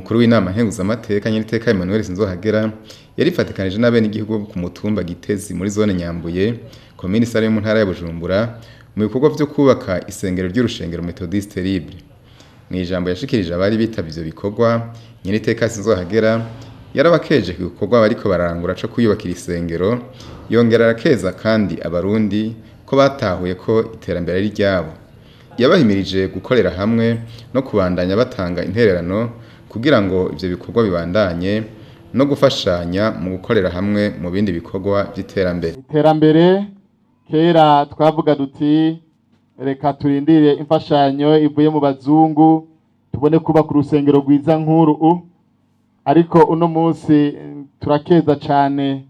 umukuru w'inama nkenguzamateka nyiriteka Emmanuel Sinzohagera yarifatikanije n'abenegihugu bo ku mutumba Gitezi muri zone Nyambuye komini Sare mu ntara ya Bujumbura mu bikorwa vyo kubaka isengero ry'urushengero Methodiste Libre mu ijambo yashikirije abari bitavye ivyo bikorwa nyiriteka Sinzohagera yarabakeje ku bikorwa bariko bararangura co kuyubakira isengero yongera arakeza kandi abarundi ko batahuye ko iterambere ari ryabo yabahimirije gukorera hamwe no kubandanya batanga intererano kugira ngo ivyo bikorwa bibandanye no gufashanya mu gukorera hamwe mu bindi bikorwa vy'iterambere iterambere kera twavuga duti reka turindire imfashanyo ivuye mu bazungu tubone kubaka urusengero rwiza nk'uru ariko uno munsi turakeza cane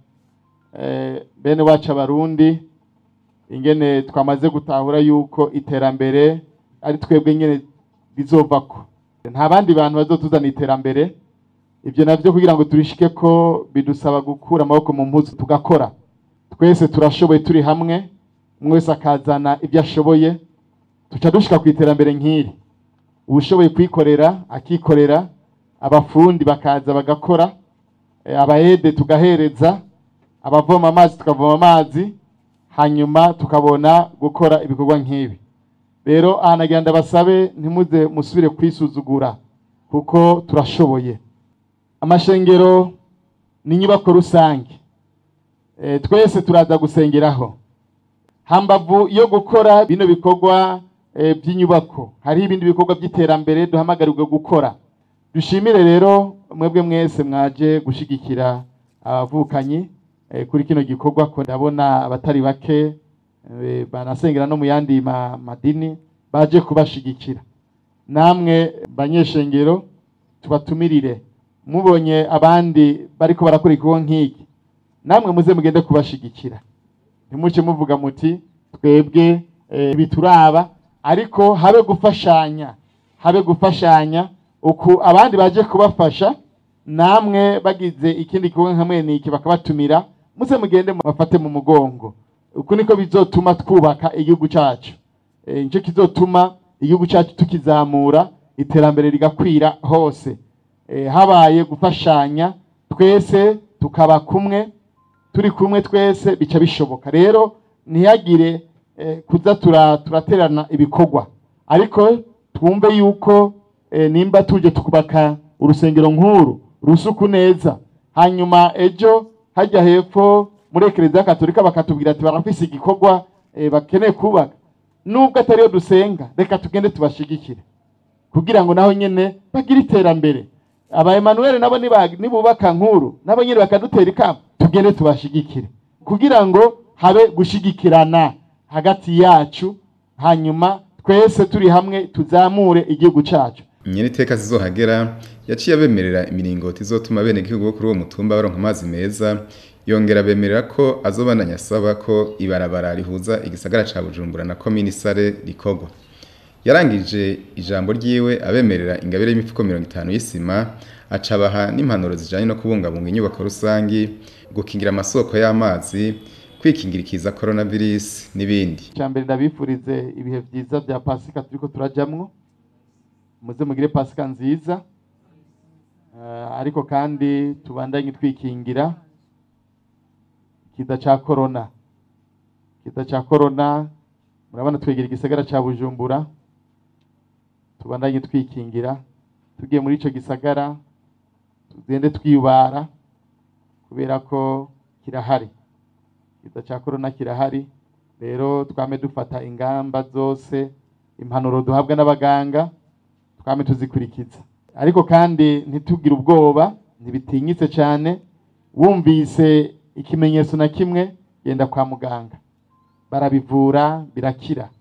bene wacu abarundi ingene twamaze gutahura yuko iterambere ari twebwe nyene rizovako nta bandi bantu bazotuzana iterambere ivyo navyo kugira ngo turishike ko bidusaba gukura amaboko mu mpuzu tugakora twese turashoboye turi hamwe umwe wese akazana ivyo ashoboye tuca dushika ku iterambere nk'iri uwushoboye kwikorera akikorera abafundi bakaza bagakora abayede tugahereza abavoma amazi tukavoma amazi hanyuma tukabona gukora ibikorwa nk'ibi rero aha nagira ndabasabe ntimuze musubire kwisuzugura kuko turashoboye amashengero ni inyubako rusange twese turaza gusengeraho hambavu yo gukora bino bikorwa by'inyubako hariho ibindi bikorwa by'iterambere duhamagarirwe gukora dushimire rero mwebwe mwese mwaje gushigikira abavukanyi kuri kino gikorwa ko ndabona abatari bake banasengera no mu yandi madini baje kubashigikira namwe banyeshengero tubatumirire mubonye abandi bariko barakora igikorwa nk'iki namwe muze mugende kubashigikira ntimuce muvuga muti twebwe bituraba ariko habe gufashanya habe gufashanya uku abandi baje kubafasha namwe bagize ikindi gikorwa nka mwene iki bakabatumira muze mugende bafate mu mugongo uku niko bizotuma twubaka igihugu cyacu nicyo kizotuma igihugu cyacu tukizamura iterambere rigakwira hose habaye gufashanya twese tukaba kumwe turi kumwe twese bica bishoboka rero ntihagire kuza turaterana ibikorwa ariko twumve yuko nimba tuje tukubaka urusengero nk'uru rusuku neza hanyuma ejo hajya hepfo muri ekereziya katolika bakatubwira ati barafise igikorwa bakeneye kubaka nubwo atariyo dusenga reka tugende tubashigikire kugira ngo naho nyene bagire iterambere aba Emmanuel nabo nibubaka nkuru nabo nyene bakadutera ikamba tugende tubashigikire kugira ngo habe gushigikirana hagati yacu hanyuma twese turi hamwe tuzamure igihugu cacu nyiriteka zizohagera yaciye abemerera imiringoti izotuma bene gihugu bo kuri uwo mutumba baronka amazi meza yongera bemerera ko azobandanya asaba ko ibarabara rihuza igisagara ca Bujumbura na komini Sare rikogwa yarangije ijambo ryiwe abemerera ingabire y'imifuko 50 y'isima acabaha n'impanuro zijanye no kubungabunga inyubako rusangi gukingira amasoko y'amazi kwikingira ikiza coronavirus n'ibindi cyambere ndabifurize ibihe vyiza vya pasika turiko turajamwo muze mugire pasika nziza uh, ariko kandi tubandanye twikingira kiza ca corona kiza ca corona murabona twegera igisagara ca Bujumbura tubandanye twikingira tugiye muri ico gisagara tugende twibara kubera ko kirahari kiza ca corona kirahari rero twame dufata ingamba zose impanuro duhabwa n'abaganga twame tuzikurikiza ariko kandi ntitugire ubwoba ntibitinyitse cyane wumvise ikimenyetso na kimwe genda kwa muganga barabivura birakira